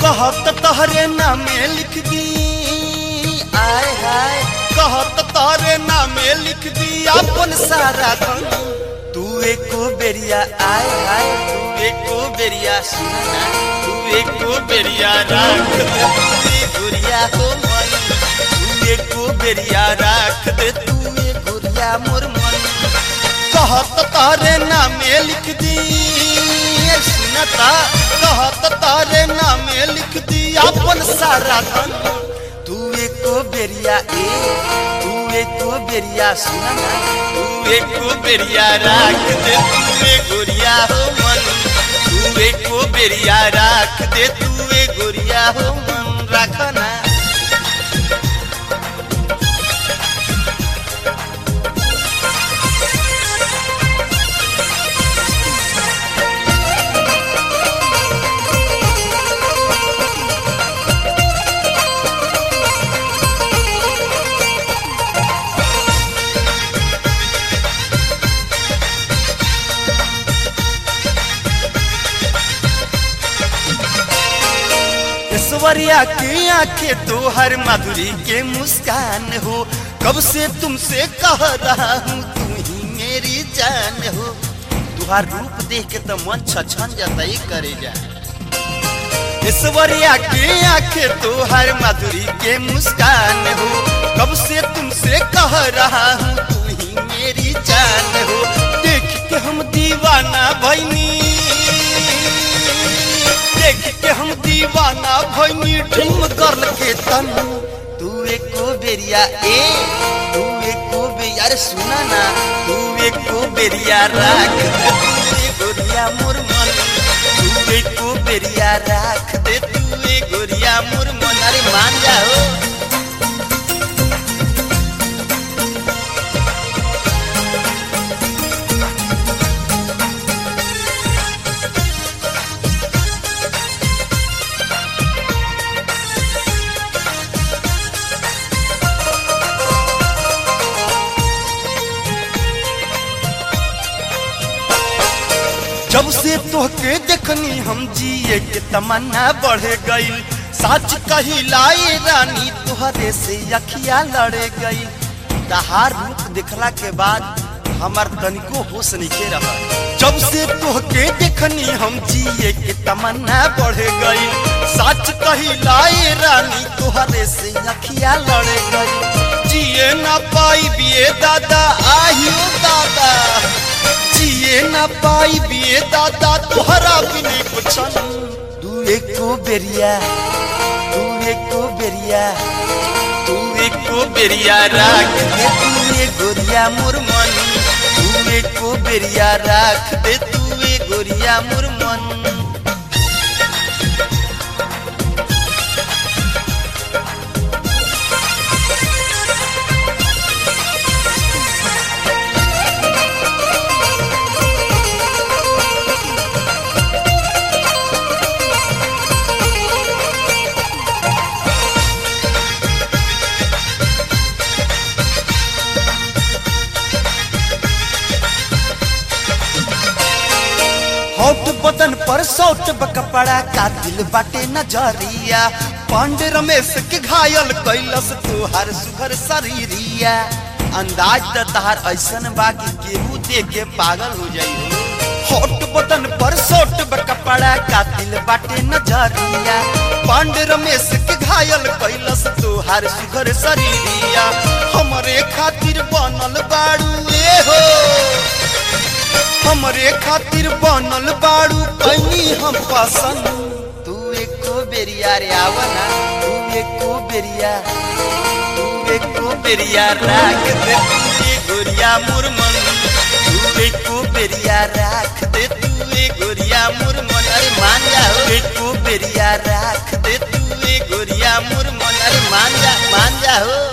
कहत तहरे नामे लिख दी आय हाय कहत तहरे नामे लिख दी अपन सारा धन तू एको बेरिया आय हाय तू एको बेरिया सुना ना तू एको बेरिया राख दे तू ए गुरिया हो मन तू एको बेरिया राख दे तू ए गुरिया मोर मन कहत तारे नामे लिख दी सुनता कहत तारे नामे लिख दी अपन सारा धन तू एको बेरिया ए तू एको बेरिया सुना ना तू एको बेरिया राख दे तू ए गोरिया हो मन तू एको बेरिया राख दे तू ए गोरिया हो मन रखना ऐश्वर्या की आंखें तो हर माधुरी के मुस्कान हो कब से तुमसे कह रहा हूँ तू ही मेरी जान हो तुहार रूप देख के तो मन छछन जाता ही करे जा ऐश्वर्या की आंखें तो हर माधुरी के मुस्कान हो कब से तुमसे कह रहा हूँ तू ही मेरी जान हो देख के हम दीवाना भैनी देख के हम दीवाना भैनी ड्रीम गर्ल के तन तू एको बेरिया ए तू एको बेरिया अरे सुना ना तू एको बेरिया राख दे तू ए गोरिया मोर मन तू एको बेरिया राख दे तू ए गोरिया मोर मन अरे मान जाओ जब से तोहके देखनी हम जिए के तमन्ना बढ़ गई सच कही लाई रानी तोहरे से अखिया लड़े गई तहार रूप देखला के बाद हमार तनिको होश नहीं रहा जब से तोहके देखनी हम जिए के तमन्ना बढ़ गई सच कही लाई रानी तोहरे से अखिया लड़े गई जिए ना पाई बिए दादा आहियो दादा जिए ना पाई बिए दादा तोहरा बिने कुछ तू एको बेरिया तू एको बेरिया तू एको बेरिया राख दे तू ए गोरिया मोर मन तू एको बेरिया राख दे तू ए गोरिया मोर मन होट बदन पर सौट कपड़ा का दिल बाटे नजरिया पांडे रमेश के घायल कैलस तुहार सुघर शरीरिया अंदाज त तहार ऐसन बा कि केहू देख के पागल हो जाई होट बदन पर सौट कपड़ा का दिल बाटे नजरिया पांडे रमेश के घायल कैलस तुहार सुघर शरीरिया हमरे खातिर बनल बाड़ू ए हो हमरे खातिर बनल बाड़ू कैनी हम पसंद तू एको बेरिया रे आवना तू एको बेरिया तू एको बेरिया राख दे तू ए गोरिया मोर मन तू एको बेरिया राख दे तू ए गोरिया मोर मन अरे मान जा हो। एको बेरिया राख दे तू ए गोरिया मोर मन अरे मान जा मान जा हो